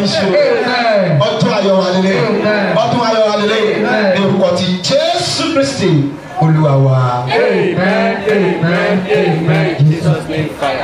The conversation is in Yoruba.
yọrí sí o Amen. ọdún ayọ̀ wa lélẹ̀ Amen. ọdún ayọ̀ wa lélẹ̀ Amen. ní orúkọ ti jésù kristi olúwa wa. Amen. Amen. Amen. Jesus name fire.